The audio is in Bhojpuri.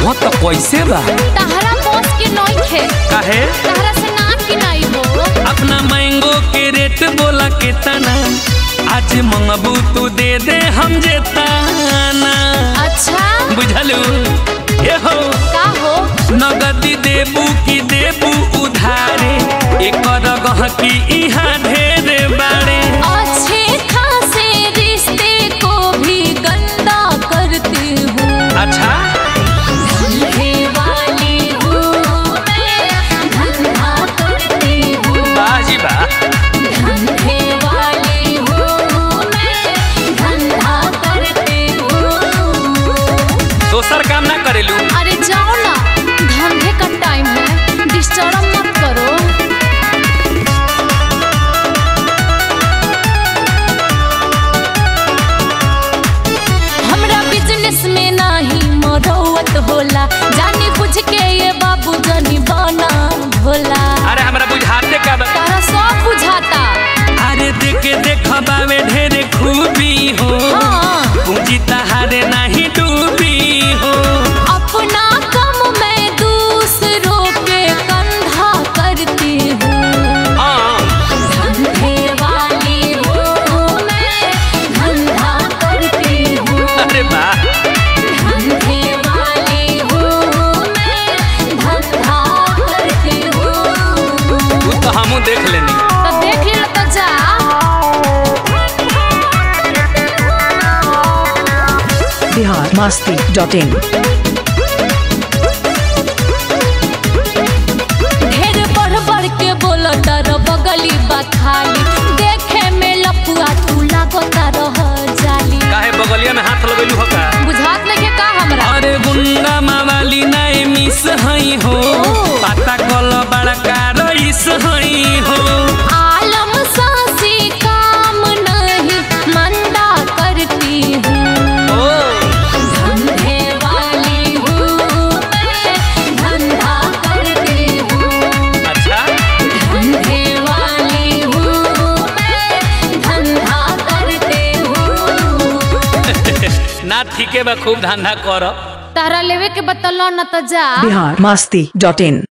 हाँ तो कैसे बा तहरा बॉस के नइखे काहे तहरा से ना किनाई हो अपना मैंगो के रेट बोला के तना आज मंगबू तू दे दे हम जेताना अच्छा बुझलू ए हो का हो नगदी देबू की देबू उधारे एकर गहकी इहाँ ढेर बाड़े अच्छे खासे रिश्ते को भी गंदा करती हूँ अच्छा धंधे वाली हूँ मैं धंधा करती हूँ बाजी बा धंधे वाली हूँ मैं धंधा करती हूँ दोसर काम ना करेलू अरे जाओ ना धंधे का टाइम है डिस्टर्ब मत करो हमरा बिजनेस में नाही मरौत होला जानी बुझ के ये बाबू जनी बना भोला अरे हमरा बुझाते का बा तारा सब बुझाता अरे देखे देखबा में ढेर खूबी हो हाँ पूंजी तहारे नहीं डूबी हो अपना कम मैं दूसरों के कंधा करती हूँ हाँ धंधे वाली हूँ मैं धंधा करती हूँ अरे वाह धंधे वाली हूँ मैं धंधा करती हूँ तू तो हमू देख लेनी तो देख ले तो जा बिहार मस्ती डॉट इन ढेर बढ़ बढ़ के बोलो तर बगली बा खाली देखे में लपुआ तू लागो रह जाली काहे बगलिया में हाथ लगेलू हो का बुझात नहीं का हमरा अरे गुंडा मावाली नए मिस हई हो पता कल बड़का रईस हई हो आलम सासी काम नहीं मंदा करती हूँ ओ धंधे वाली हूँ मैं धंधा करती हूँ अच्छा धंधे वाली हूँ मैं धंधा करती हूँ ना ठीके बा खूब धंधा कर तारा लेवे के बतलो न तो जा बिहार मस्ती डॉट इन